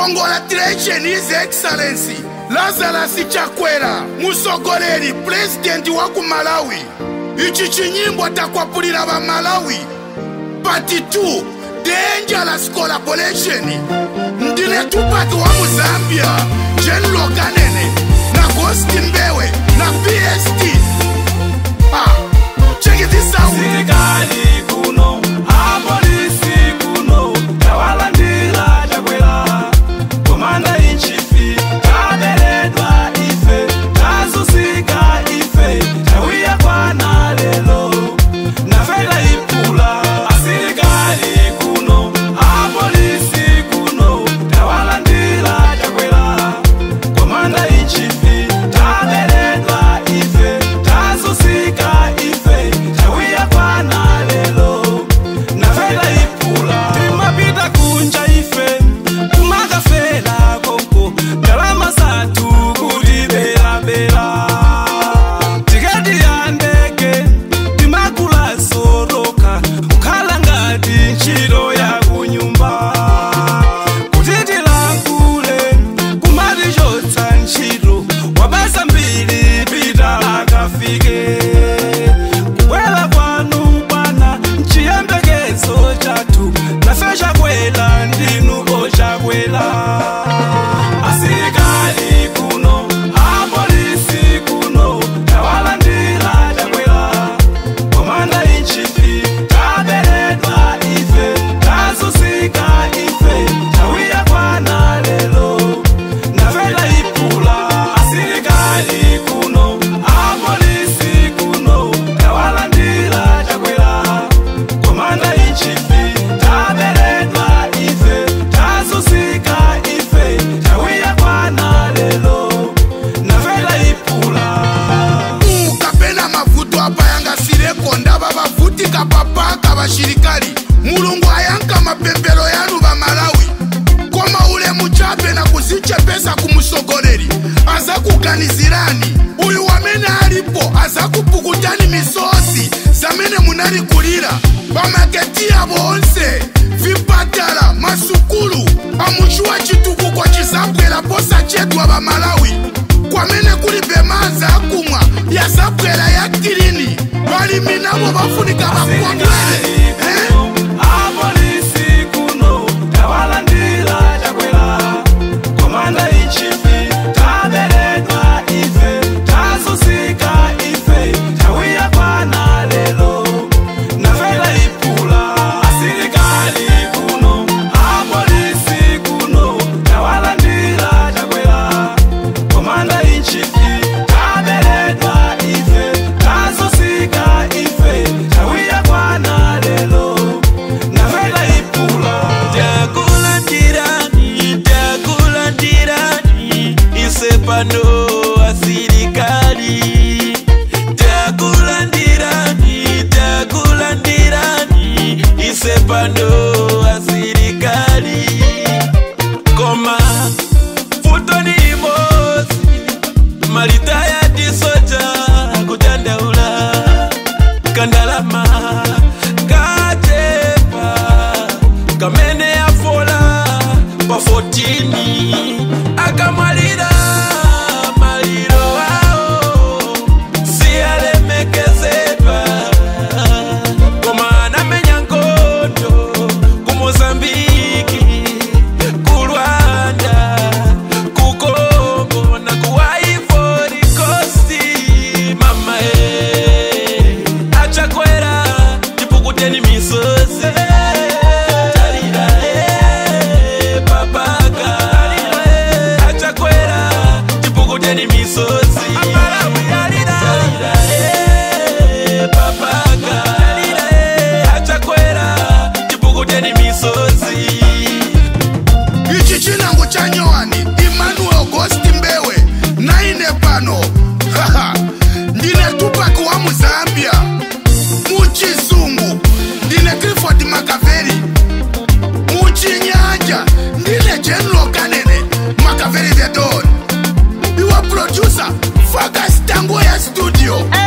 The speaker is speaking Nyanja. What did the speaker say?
congratulation his excellency lazarus chakwera musogoleri pulezidenti wa ku malawi ichi chinyimbo takwapulira va malawi pati 2 dangerous collaboration ndine tupaki wa muzambia jen lokanene na gosti mbewe na pst ah, check this out Sirikali kuno, apolisi kuno, tawalandira chakwera. Komanda in chief, taberedwa ife, tazusika ife, tawiya kwana lelo. Nafela ipula, asirikali kuno, apolisi kuno, tawalandira chakwera. Komanda in chief, taberedwa ife, tazusika ife, tawiya kwana lelo. Nafela ipula, timapita kunja ife, kumakafela konko, ndalama zathu kuti belabela. Tiketi ya ndege, timakula soroka, kukhala ngati ntchito ya kunyumba. Kuti tilankule, kumatichotsa ntchito, wabasa mbiri pita akafike. Kubwela kwanu bwana, nchiyembekezo chathu, nafe chakwela ndinu ochakwela. Asilikali kuno, apolisi kuno, tawalandira chakwela. Komanda in chief, taberedwa ife, tazusika ife, tawiya kwana lelo. Navela ipula, asilikali kuno, apolisi kuno, tawalandira chakwera. Komanda in chief, taberedwa ife, tazusika ife, tawiya kwana lelo. Navela ipula. kapena mavuto apa yangasireko ndava vavutika papaka vashirikali mulungu ayanka mapembelo yanu va malawi koma ule muchape na kuzichepesa kumusogoleri aza kuganizirani uyu wamene alipo aza kupukutani misozi zamene munalikulira pamaketi yavo onse vipatala masukulu amuchuwa chitukuko chizabwera posachedwa va malawi kwamene kulibe madzi akumwa yazabwera ya kilini balimi nabo bafunika bakondwele eh? apolisi kuno tawalandira chakwera komanda ichifi taberedwa ife tazusika ife tawiya kwana lelo nafela ipula asilikali kuno apolisi kuno tawalandira chakwera komanda ichifi taberedwa ife tazusika ife tawiya kwana lelo nafela ipula takulandirani takulandirani isepano asirikali takulandirani takulandirani isepano asirikali koma futoni imosi malita ya tisoja kutandaula kandalama katepa kamene yafola pa 14 akamwalira maliro ao siyalemekezedwa koma anamenya nkondo ku mozambiki ku rwanda ku kongo na ku ivory coast mama e achakwera tipukuteni misozi Talira, eh, papaka. achakwera tipukuteni misozi Talira, eh, papaka. achakwera tipukuteni misozi ichi chinango cha nyoani emmanuel augusti mbewe naine pano Haha, ndine tupaki wa muzambia muchizungu ndine clifford makaveri muchinyanja ndine general kanene makaveri the don iwe producer faka stango ya studio